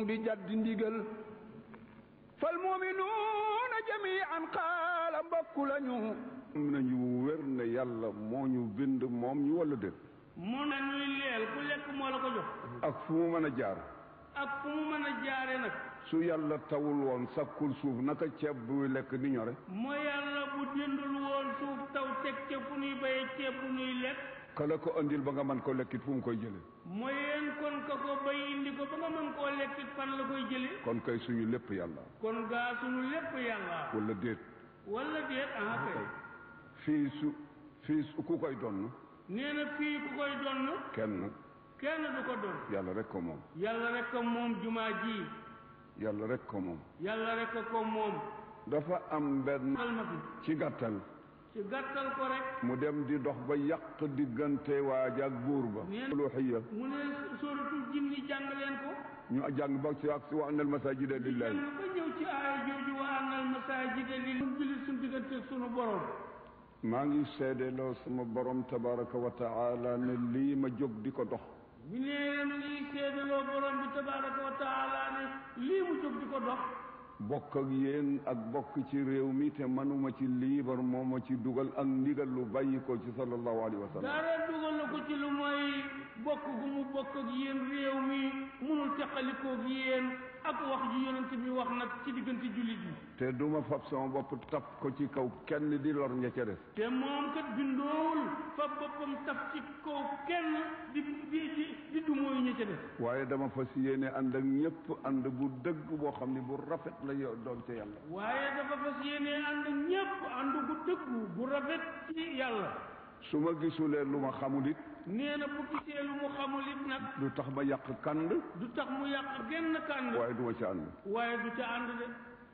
di jaddi ndigal fal muminuuna jamian xaala mbokku lañu am nañu wér ne yàlla moo ñu bind moom ñu wala déet mu ne ñuy leel ku lekk moo la ko jox ak fu mu mën a jaar ak fu mu mën a jaare nag su yàlla tawul woon sakkul suuf naka ceeb buy lekk di ñore moo yàlla bu dindul woon suuf taw teg ca fu nuy béye ceeb bu nuy lekk kala ko andil ba nga mën ko lekkit fu mu koy jële mooy yéen kon ka ko bay indi ko ba nga mën koo lekkit fan la koy jële kon kay suñu lépp yàlla kon gaa sunu lépp yàlla wala déet wala déet ah kay fii su fii su ku koy donn nee na fii ku koy donn kenn kenn du ko donn yàlla rek ko moom yàlla rek ko moom jumaa ji yàlla rek ko moom yàlla rek ko moom dafa am benn xal ma fi ci gàttal ci gàttal ko rek mu dem di dox ba yàq diggante waaj ak buur ba Neen- uluhiya mu ne sóoratul jinni jàng leen ko ñu jàng ba ci ak si wa annal masajida lillahi jàng ba ñëw ci aaya jooju wa annal masaajida lil jullit suñu diggante sunu borom maa ngi seedeloo sama borom tabaraka wa taala ne lii ma jóg di ko dox bi nee na ngi seedaloo borom bi tabaraka wa taala ne lii mu jóg di ko dox bokk ak yéen ak bokk ci réew mi te manuma ci liibar moo ma ci dugal ak ndigal lu bàyyi ko ci sallallahu alayhi wa sallam dara dugal na ko ci lu mooy bokk gu mu bokk ak yéen réew mi munul teqalikoo ak yéen ak wax ji yonent bi wax nag ci diggante jullit yi te duma fab sama bopp tap ko ci kaw kenn di lor ña ca des te moom kat bindoowul fa boppam taf ci kaw kenn di di di di dumóoyu ña ca def waaye dama fas yéene ànd ak ñëpp ànd bu dëgg boo xam ne bu rafet la yo- doon ca yàlla waaye dafa fas yéene ànd ñépp ànd gu dëggu bu rafet ci yàlla su ma gisulee lu ma xamul it nee na bu gisee lu mu xamul it nag du tax ma yàq kand du tax mu yàq genn kànd waaye duma ca ànd waaye du ca ànd de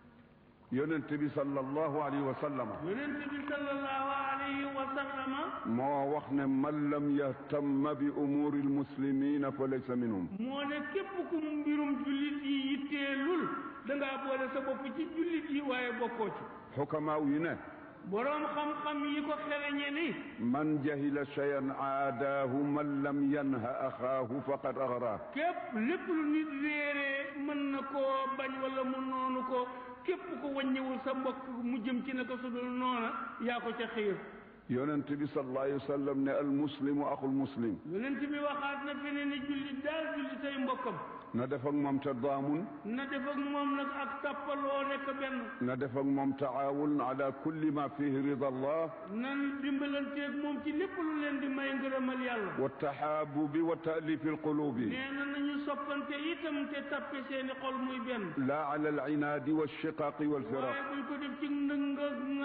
yonent bi sallallahu alayhi wa sallama yonent bi sallallahu alayhi wa sallama moo wax ne man lam yahtamma bi umuri almuslimina fa laysa minhum moo ne képp ku mbirum jullit yi yitteelul dangaa boole sa bopp ci jullit yi waaye bokkoo ci xukamaaw yi ne boroom xam-xam yi ko xereñe ni man jahila cheyan aadaahu man lam yanha axaahu faqad axraa képp lépp lu nit réeree mën na koo bañ wala mu noonu ko képp ko wàññiwul sa mbokk mu jëm ci ne ko sudul noona yaa ko ca xiir yonent bi sallallahu alayhi wa sallam ne almuslimu axul muslim yonent bi waxaat na fi ne ni jullit daal jullitay mbokkam na def ak moom tadaamun na def ak moom nag ak tàppaloo nekk benn na def ak moom taawun ala kulli ma fihi rida allah nan dimbalanteeg moom ci lépp lu leen di may ngërëmal yàlla wa tahaabubi wa taalifi alqulubi nee na nañu soppante itam te tappe seeni xol muy benn la ala alinaadi walchiqaaqi walfiraq waaye buñ ko def ci ndënga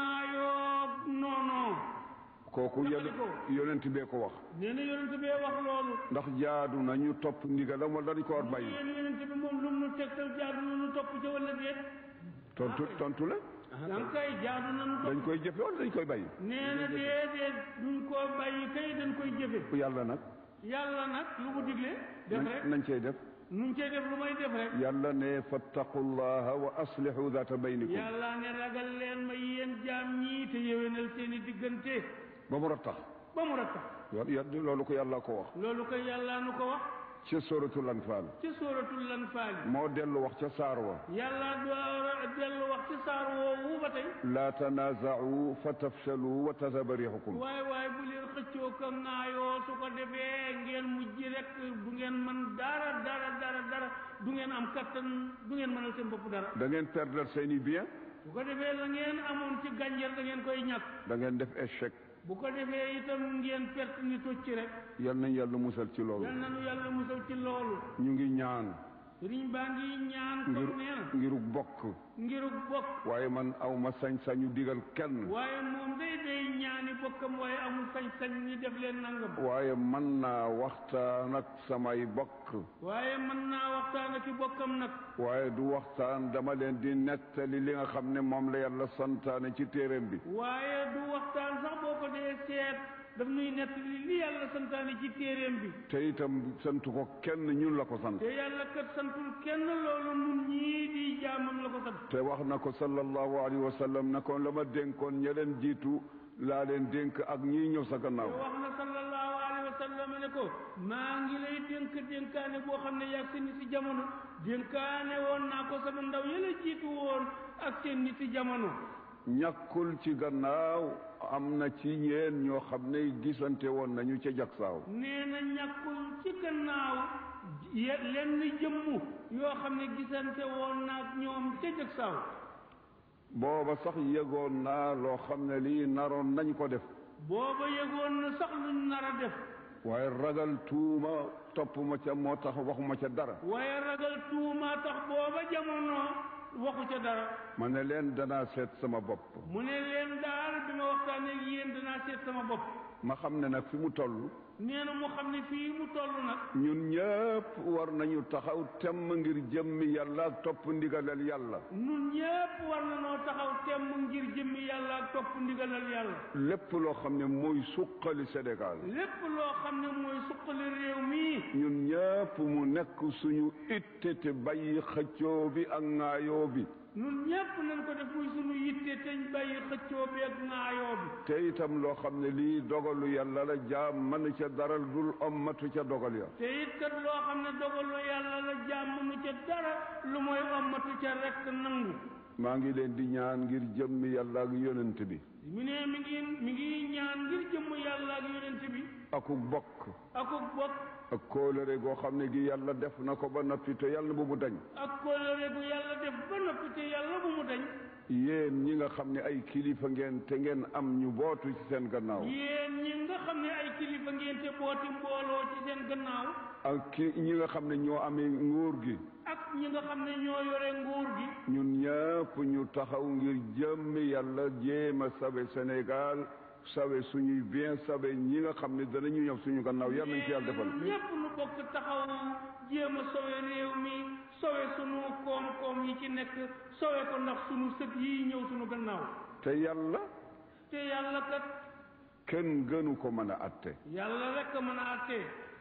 ŋaayoo noonoo kooku yon yonent bee ko wax nee na yonent bee wax loolu ndax jaadu na ñu topp ndigalam wala dañ ko war bàyyi yéen yonent bi moom lu mu nu tegtal jaadu na nu topp ca wala déet tontu tontu la danga kay jaadu na nu dañ topp koy jëfe wala dañ koy bàyyi nee na déedéet duñ koo bàyyi kay dañ koy jëfe yàlla nag yàlla nag lu mu digle def nañ rek nañ cey def nuñ cee def lu may def rek yàlla ne fattaqullaha wa aslihu data baynikum yàlla ne ragal leen ma yéen jaam ñii te yéwénal seeni diggante ba mu rattax ba mu rattax yo- yo- loolu ko yàlla ko wax loolu ko yàlla nu ko wax ca suratul anfal ci sóoratul Anfaal moo dellu wax ca saar wa yàlla door a dellu wax ci saar woowu ba tey laa tanaaza'u fa tafshalu wa tadhaba riihukum waaye waaye bu leen xëccoo ko ŋaayoo su ko defee ngeen mujj rek du ngeen mën dara dara dara dara du ngeen am kattan du ngeen mënal seen bopp dara da ngeen perdre seeni bien bu ko defee la ngeen amoon ci gànjar da ngeen koy ñàkk da ngeen def échec bu ko defee itam ngeen perte ni tocc rek yal nañ yàlla musal ci loolu yal nanu yàlla musal ci loolu ñu ngi ñaan sëriñ baa ngi ñaan ngir comme nee na ngiru bokk ngiru bokk waaye man aw ma sañ-sañu digal kenn waaye moom day day ñaani bokkam waaye amul sañ-sañ ni def leen nangam waaye mën naa waxtaan ak samay bokk waaye mën naa waxtaan ak i bokkam nag waaye du waxtaan dama leen di nettali li nga xam ne moom la yàlla santaane ci téeréem bi waaye du waxtaan sax boo ko dee seet daf nuy nett li li yàlla santaane ci téeréem bi te itam santu ko kenn ñun la ko sant te yàlla kat santul kenn loolu nun ñii di jaamam la ko sant te wax na ko sallallahu alayhi wa sallam ne ko la ma dénkoon ña leen jiitu laa leen dénk ak ñii ñëw sa te gannaaw wax na sallallahu alayhi wa sallam Ibrahima ne ko maa ngi lay dénk dénkaane boo xam ne yaag seen nit si jamono dénkaane woon naa ko sama ndaw yëla jiitu woon ak seen nit si jamono ñàkkul ci gannaaw am na ci yéen ñoo xam ne gisante woon nañu ca jagsaaw nee na ñàkkul ci gannaaw ye- lenn jëmm yoo xam ne gisante woon naag ñoom ca jëg saw booba sax yëgoon naa loo xam ne lii naroon nañ ko def booba yëgoon na sax luñ nar a def waaye ragal tuuma topp ma ca moo tax waxuma ca dara waaye ragal tuuma tax booba jamono waxu ca dara ma ne leen danaa seet sama bopp mu ne leen daal bi ma waxtaanee ak yéen danaa seet sama bopp ma xam ne nag fi mu toll nee na mu xam ne fii mu toll nag ñun ñëpp war nañu taxaw temm ngir jëmmi yàlla ak topp ndigalal yàlla nun ñépp war na noo taxaw temm ngir jëmmi yàlla ak topp ndigalal yàlla lépp loo xam ne mooy suqali Sénégal lépp loo xam ne mooy suqali réew mii ñun ñëpp mu nekk suñu itte te bàyyi xëccoo bi ak ŋaayoo bi nun ñépp nañ ko def muy sunu yitte teñ bàyyi xëccoo bi ak ŋaayoo bi te itam loo xam ne lii dogalu yàlla la jaam mën ca daral dul ommatu ca dogal ya te it kat loo xam ne dogalu yàlla la jàmm nu ca dara lu mooy ommatu ca rekk nangu maa ngi leen di ñaan ngir jëmmi yàlla ak yonent bi mu ne mi ngi mi ngi ñaan ngir jëmm yàlla ak yonent bi akuk bokk akuk bokk ak kóolëre goo xam ne gi yàlla def na ko ba noppi te yàlla bu mu dañ ak kóllëre gu yàlla def ba noppi te yàlla bu mu dañ yéen ñi nga xam ne ay kilifa ngeen te ngeen am ñu bootu ci seen gannaaw yéen ñi nga xam ne ay kilifa ngeen te booti mbooloo ci seen gannaaw ak ki ñi nga xam ne ñoo amee nguur gi ak ñi nga xam ne ñoo yore nguur gi ñun ñëpp ñu taxaw ngir jëmmi yàlla jéem a sabe Sénégal sabe suñuy bien sabe ñi nga xam ne danañu ñëw suñu gannaaw yàlla nañ ci yàlla defal ñépp nu bokk taxaw jéem a sowe réew mi sowe sunu koom-koom yi ci nekk sowe ko ndax sunu sët yi ñëw sunu gannaaw te yàlla te yàlla kat kenn gënu ko mën a atte yàlla rek a mën a attee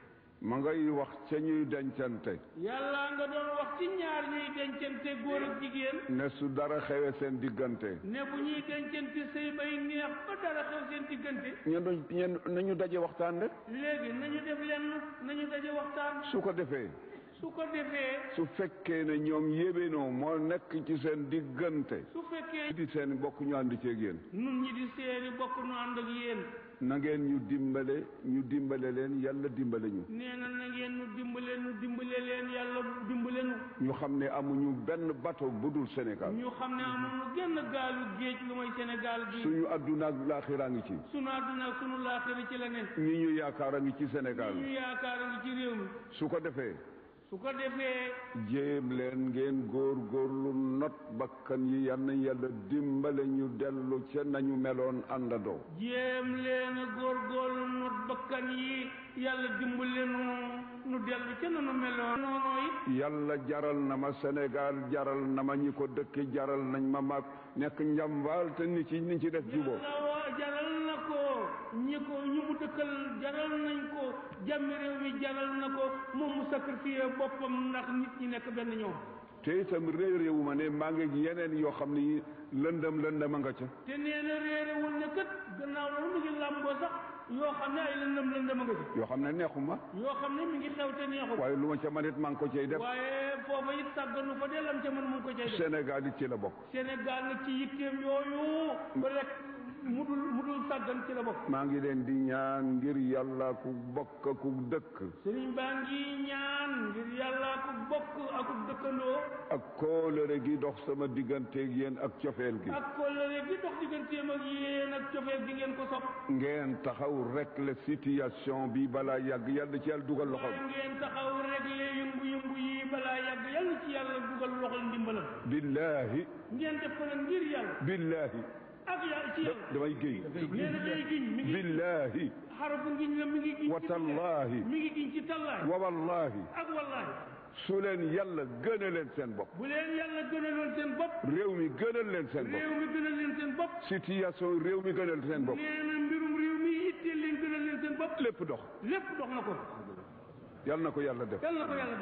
ma ngay wax ca ñuy dencante yàlla nga doon wax ci ñaar ñuy dencante góor ak jigéen ne su dara xewe seen diggante ne bu ñuy dencante sëy bay neex ba dara xew seen diggante ñen ñen nañu daje waxtaan rek léegi nañu def lenn nañu daje waxtaan su ko defee su ko defee su fekkee ne ñoom yébénoo moo nekk ci seen diggante su fekkee di seen bokk ñu ànd ceeg yéen nun ñi di seeni bokk nu ànd ak yéen na ngeen ñu dimbale ñu dimbale leen yàlla dimbale ñu nee na na ngeen nu dimbale nu dimbale leen yàlla dimbale nu ñu xam ne amuñu benn bateau bu dul Sénégal ñu xam ne amuñu genn gaalu géej lu may Sénégal gi suñu adduna ak laaxiraa ngi ci sunu àdduna ak sunu laaxira ci la ne ñi ñu yaakaar a ngi ci Sénégal ñu yaakaar a ngi ci réew mi su ko defee su ko defee jéem leen ngeen góor góorlu not bakkan yi yal na yàlla dimbale ñu dellu ca nañu meloon àndandoo jéem leen a góorgóorlu not bakkan yi yàlla dimbale nu nu dellu ca nanu meloon noonu it yàlla jaral na ma Sénégal jaral na ma ñi ko dëkki jaral nañ ma mag nekk njambaal te ni ci ni ci def juboo yàlla wa jaral na ko ñi ko ñi mu dëkkal jaral nañ ko jàmmi réew mi jaral na ko moom mu sacrifié boppam ndax nit ñi nekk benn ñoom te itam réew réewu ma ne maa ngi yeneen yoo xam ni lëndëm lëndëm a nga ca te nee na réerewul ne kat gannaaw loolu mu ngi làmboo sax yoo xam ne ay lëndëm lëndëm a nga ci yoo xam ne neexuma yoo xam ne mi ngi xew te neexul waaye lu ma ca manit maa ngi ko cay def waaye foofa it sàgganu fa dellam ca mën mu ngi ko cay def Sénégal it ci la bokk Sénégal nag ci yitteem yooyu ba rek mu dul mu dul sàggan ci la bokk maa ngi leen di ñaan ngir yàlla ku bokk ku dëkk sëriñ baa ngi ñaan ngir yàlla ku bokk ak ku dëkkandoo ak kóolëre gi dox sama digganteeg yéen ak cofeel gi ak kóllëre gi dox digganteem ak yéen ak cofeel gi ngeen ko sopp ngeen taxaw rek la situation bi balaa yàgg yàlla ci yàlla dugal loxo waaye ngeen taxaw réglé yëngu-yëngu yi balaa yàgg yàlla ci yàlla dugal loxol ndimbalam billaahi ngeen def ko nag ngir yàlla billaahi ak yàlla ci yàlla damay géy nee na day giñ mi ngi billaahi xarafu ngiñ la mi ngi giñ wa ci tallaahi mi ngi giñ ci tallaay wa wallaahi ak wallaahi su leen yàlla gëna leen seen bopp bu leen yàlla gënaloon seen bopp réew mi gënal leen seen bopp réew mi gënal leen seen bopp situation réew mi gënal seen bopp nee na mbirum réew mi itteel leen gënal leen seen bopp lépp dox lépp dox na ko yàlla na ko yàlla def yàlla na ko yàlla def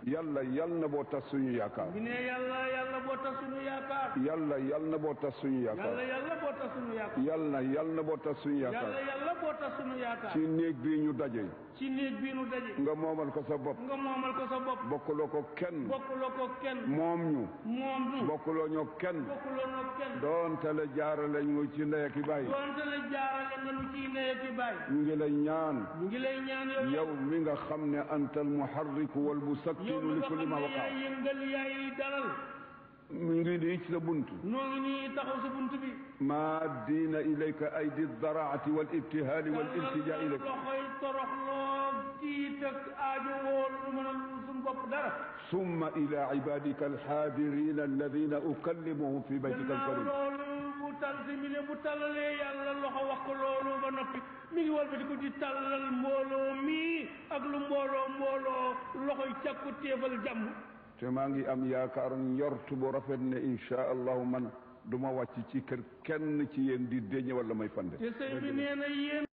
yàlla yal na boo tas suñu yaakaar bi ne yàlla yàlla boo tas suñu yaakaar yàlla yal na boo tas suñu yàlla yaakaar yàlla boo tas suñu yaakaar yàlla yal na boo tas suñu yàlla yaakaar yàlla boo tas suñu yaakaar ci néeg bii ñu daje ci néeg bii nu daje nga moomal ko sa bopp nga moomal ko sa bopp bokkuloo ko kenn bokkuloo ko kenn moom ñu moom nu bokkuloo ñoo kenn bokkuloo noo kenn doonte la jaarale ñu ci ndey ak i baay doonte la jaarale nga nu ciy ndey ki baay ñu ngi lay ñaan ñu ngi lay ñaan yow yow mi nga xam ne anta al muharriku wal yow musakkinu mi li nga kulli xam ma ne waqa yaay yëngal yaay dalal mu ngi nii ci sa bunt noo ngi nii taxaw sa bunt bi ma diina ilayka aydi daraati wal ibtihaali wal iltijaa ilayk loxoy toroxloo tiit ak aajo woo lu mën a suñ bopp dara summa ila ibadika alxaadirina alladina ukallimuhum fi baytika gannaaw alkarim loolu bu tal si mi ne bu tallalee yàlla loxo wax ko loolu ba noppi mi ngi wal ba di ko di tallal mbooloo mii ak lu mbooloo mbooloo loxoy càkku téefal jàmm te maa ngi am yaakaar njort bu rafet ne insha allahu man du ma wàcc ci kër kenn ci yéen di déñe wala may fande te sëñ bi nee na yéen